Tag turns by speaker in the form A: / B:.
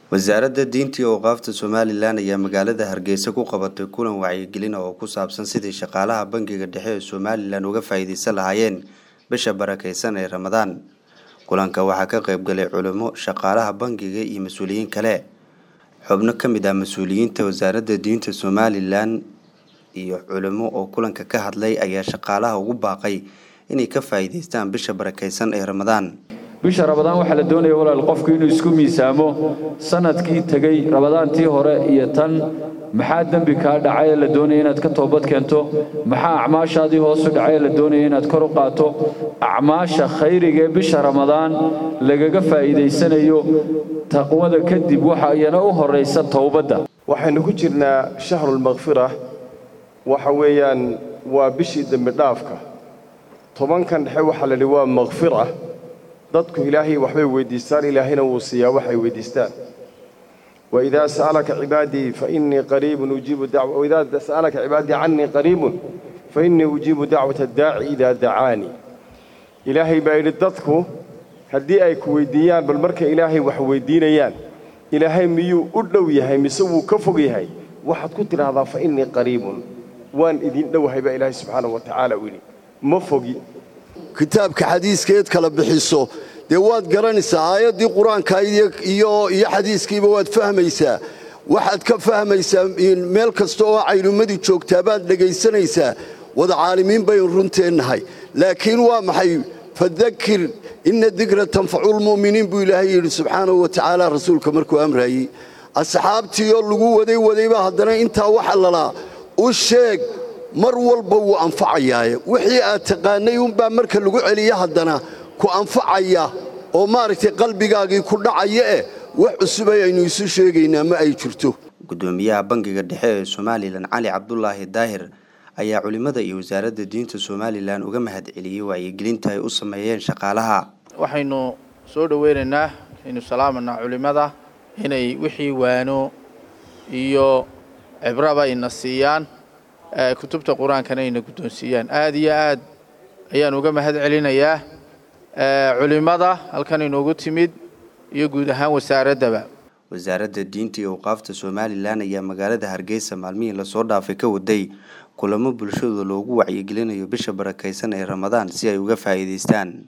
A: wasaaradda diinta iyo awqaafta somalilan ayaa magaalada hargeysa ku qabatay kulan wacyigelin oo ku saabsan sidii shaqaalaha bangiga dhexe ee somalilan uga faa'iideysan lahaayeen bisha barakeysan ee ramadaan kulanka waxaa ka qayb galay culimo shaqaalaha bangiga iyo mas-uuliyiin kale xubno ka mid ah mas-uuliyiinta wasaaradda diinta somalilan iyo culimo oo kulanka ka hadlay ayaa shaqaalaha ugu baaqay inay ka faa'iideystaan bisha barakeysan ee ramadaan
B: bisha rabadaan waxaa la doonaya walaal qofku inuu isku miisaamo sanadkii tegey rabadaantii hore iyo tan maxaa dembi kaa dhacay ee la doonaya inaad ka toobad keento maxaa acmaashaadii hoosu dhacay ee la doonaya inaad kor u qaato acmaasha khayriga ee bisha ramadaan lagaga faa'iidaysanayo taqwada kadib waxa iyana u horraysa towbadda
C: waxaynu ku jirnaa shahrulmakfira waxa weeyaan waa bishii dembi dhaafka tobankan dhexe waxaa la yidhi waa makfira dadku ilaahay waxbay weyddiistaan ilaahayna wuu siiyaa waxay weyddiistaan waidaa sa'alaka cibaadii fainii qariibun ujiibu waidaa sa'alaka cibaadii cannii qariibun fa innii ujiibu dacwata addaaci idaa dacaanii ilaahay baa yidhi dadku haddii ay ku weyddiiyaan bal markay ilaahay wax weyddiinayaan ilaahay miyuu u dhow yahay mise wuu ka fog yahay waxaad ku tidhaahdaa fa innii qariibun waan idiin dhowahay baa ilaahay subxaanahu wa tacaala u yidhi ma fogi
D: kitaabka xadiiskeed kala bixiso dee waad garanaysaa aayaddii qur-aanka iyo xadiiskiiba waad fahmaysaa waxaad ka fahmaysaa meel kasta oo caylumadii joogtaa baad dhegaysanaysaa wada caalimiin baynu runteennahay laakiin waa maxay fadakir inna dikra tanfaculmu'miniin buu ilaahay yidhi subxaanahu wa tacaala rasuulka markuu amraayey asxaabtiioo lagu waday wadayba haddana intaa waxa lalaa u sheeg mar walba wuu anfacayaaye wixii aad taqaanay unbaa marka lagu celiya haddana ku anfacaya oo maaragtay qalbigaagii ku dhacaya eh wax cusub ayaynu isu sheegaynaa ma ay jirto
A: gudoomiyaha bangiga dhexe ee somalilan cali cabdulaahi daahir ayaa culimmada iyo wasaaradda diinta somalilan uga mahad celiyey wacyigelinta ay u sameeyeen shaqaalaha
E: waxaynu soo dhoweynaynaa aynu salaamanaa culimmada inay wixii waano iyo cibraba ina siiyaan kutubta qur-aankana ayna guddoonsiiyaan aad iyo aad ayaan uga mahad celinayaa culimmada halkan inoogu timid iyo guud ahaan wasaaraddaba
A: wasaaradda diinta iyo awqaafta somalilan ayaa magaalada hargeysa maalmihii lasoo dhaafay ka waday kulamo bulshada loogu wacyigelinayo bisha barakeysan ee ramadaan si ay uga faa'iidaystaan